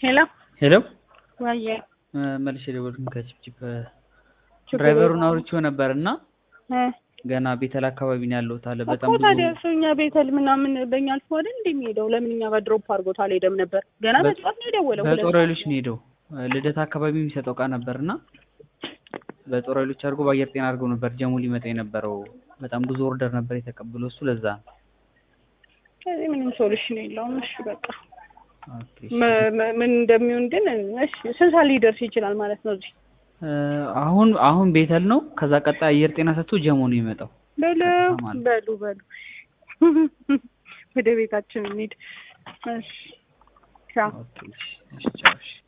ሄሎ ሄሎ ዋየ መልሼ ደወልኩኝ ከችፕችፕ ድራይቨሩን አውርቼው ነበር እና ገና ቤተል አካባቢ ነው ያለሁት አለ። በጣም እኮ ብዙ ታዲያ እሱ እኛ ቤተል ምናምን በእኛ አልፎ አይደል እንደሚሄደው ለምን እኛ ጋር ድሮፕ አድርጎት አልሄደም ነበር? ገና በ- በጠዋት ነው የደወለው። ሁለት በጦር ሰዓት ኃይሎች ነው ሄደው ልደት አካባቢ የሚሰጠው እቃ ነበር እና በጦር ኃይሎች አድርጎ በአየር ጤና አድርገው ነበር ጀሙ ሊመጣ የነበረው። በጣም ብዙ ኦርደር ነበር የተቀበለው እሱ ለዛ ነው። ከዚህ ምንም ሶሉሽን የለውም። እሺ በቃ ኦኬ፣ እሺ። መ- መ- ምን እንደሚሆን ግን እሺ ስንት ሰዓት ሊደርስ ይችላል ማለት ነው? እዚህ እ፣ አሁን አሁን ቤተል ነው። ከዛ ቀጣይ አየር ጤና ሰጥቶ ጀሙ ነው የሚመጣው። በሉ ከተማ ማለት በሉ በሉ ወደ ቤታችን እንሂድ። እሺ ቻው። ኦኬ፣ እሺ፣ እሺ፣ ቻው፣ እሺ።